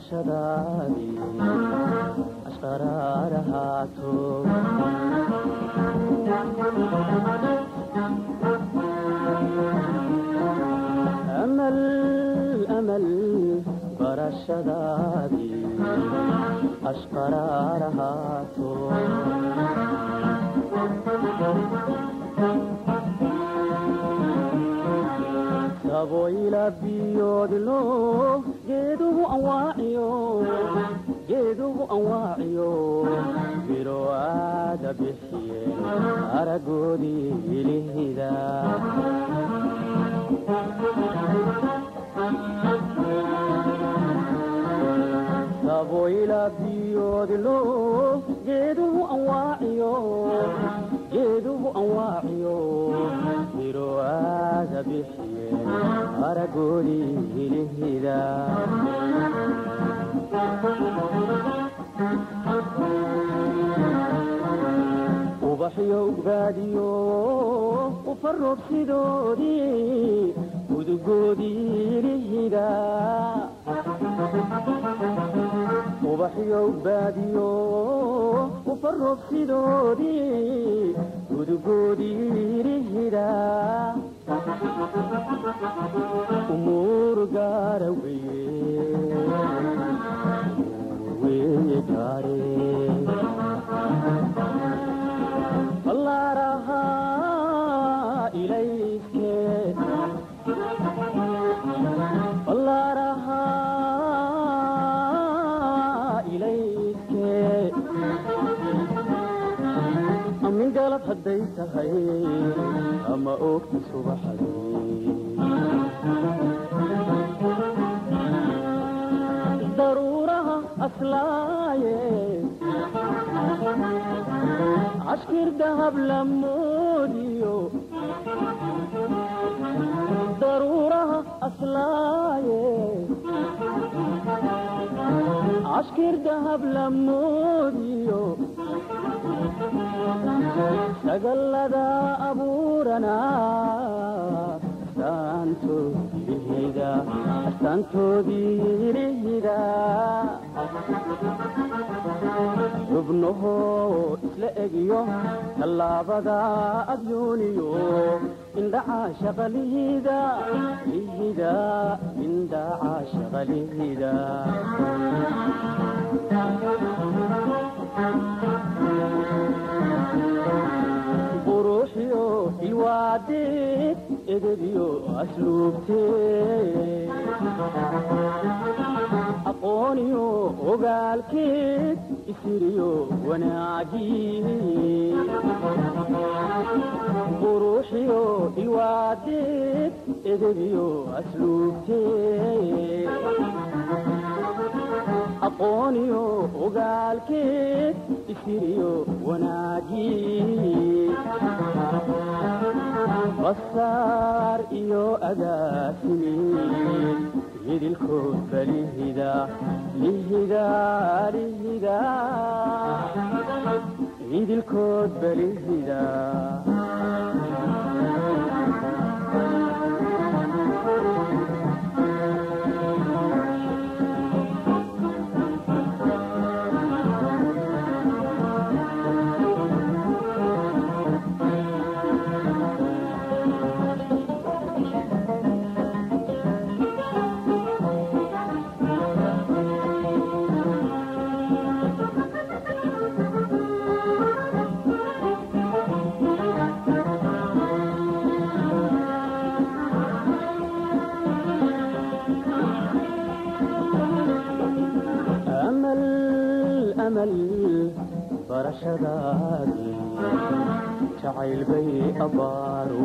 barashadaadii ashqaraar ahaato amal amal barashadaadii ashqaraar ahaato saboyla biyoodlo geeduhu anwaaciyo geeduhu anwaaciyo biro aada bixiyeen aragoodii ilihida saboyla biyoodlo geeduhu anwaaciyo geeduhu anwaaciyo biro aada bixiyeen aragoodii ilihida ubaxyo ugbaadiyo ufaroobsidoodii udugoodii ilihida ubaxyo ugbaadiyo ufaroobsidoodii udugoodii ilihida umuur gaara weye weye gaare allaarahaa ilayske allaarahaa ilayske amin galab hadday tahay ama oogta subaxdii daruuraha aslaaye cashkir dahab lamoodiyo daruuraha aslaaye cashkir dahab lamoodiyo sagallada abuurana astaantoodiilihida xubnahoo isla egiyo tallaabada adyuuniyo indhacaashaqa lihida lihida indhacaashaqa lihida buruuxiyo ilwaadeed edebiyo asluubteed aqooniyo ogaalkeed isiriyo wanaagii buruuxiyo ilwaadeed edebiyo asluubteed aqooniyo ogaalkeed isiriyo wanaagii basaar iyo agaasimiin midilkood balihida lihida lihida midilkood balihida barashadaadii jacayl bay abbaaro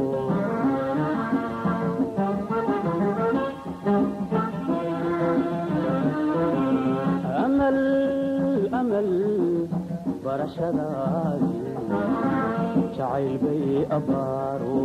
amal amal barashadaadii jacayl bay abbaaro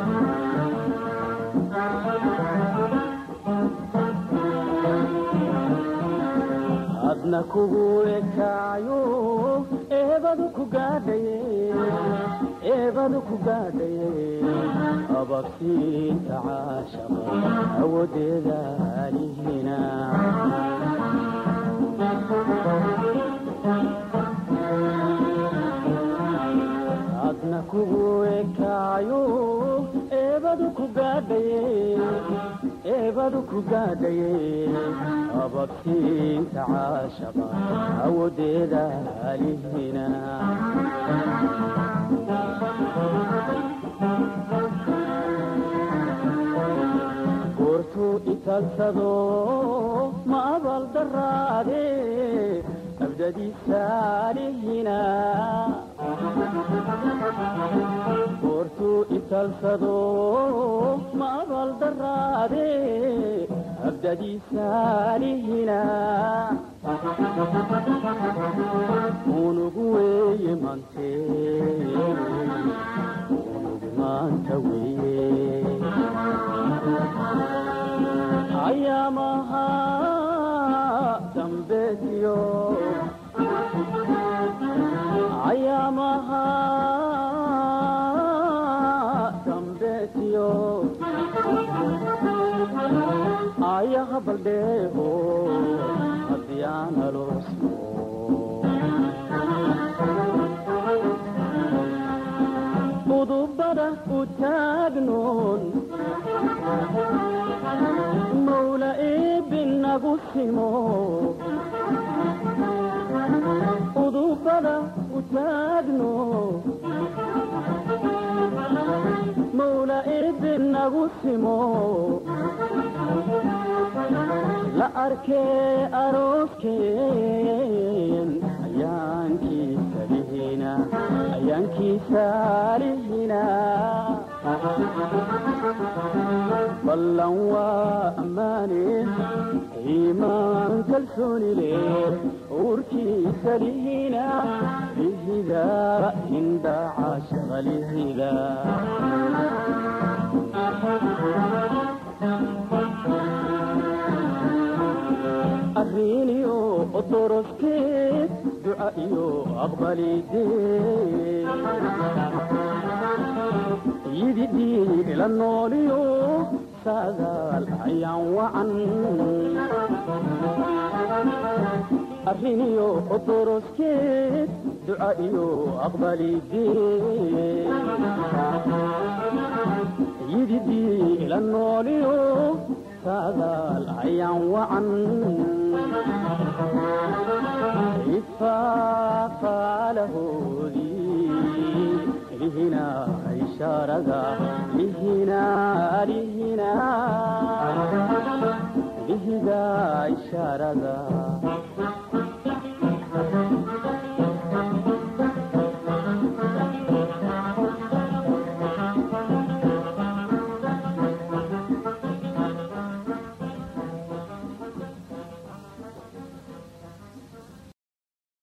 adna kugu ekaayo eebadu ku gaadhaye eebadu ku gaadhaye ababsiinta caashaqa awodeeda alihina adna kugu ekaayo eebadu ku gaadhaye eebadu ku gaadhaye ababsiinta caashaqa awodeeda alihina goortuu italsado ma abal daraade abdadiisaalihina goortuu italsado ma abal daraade abdadiisaalihina unugu weeye mante unugu maanta weeye ayaamaha dambeetiyo ayaamaha dambeetiyo ayaha baldheego haddii aan aloosmo udubada u taagnoon mawla eebinagu simo udubada u taagno mawla eebinagu simo la arkee arooskeen ayaankiisa lihina ayaankiisa lihina ballan waa ammaane iimaan kalsooni leh uurkiisa lihina lihida hinda caashaqa lihida arriiniyo odoroskeed duca iyo aqbalidee yididii ila nooliyo saadaal ayaan wacan arriniyo odoroskeed duca iyo aqbalidee yididii ila nooliyo saadaal ayaan wacan ifaafalahoodii lihina ishaarada lihina lihina lihida ishaarada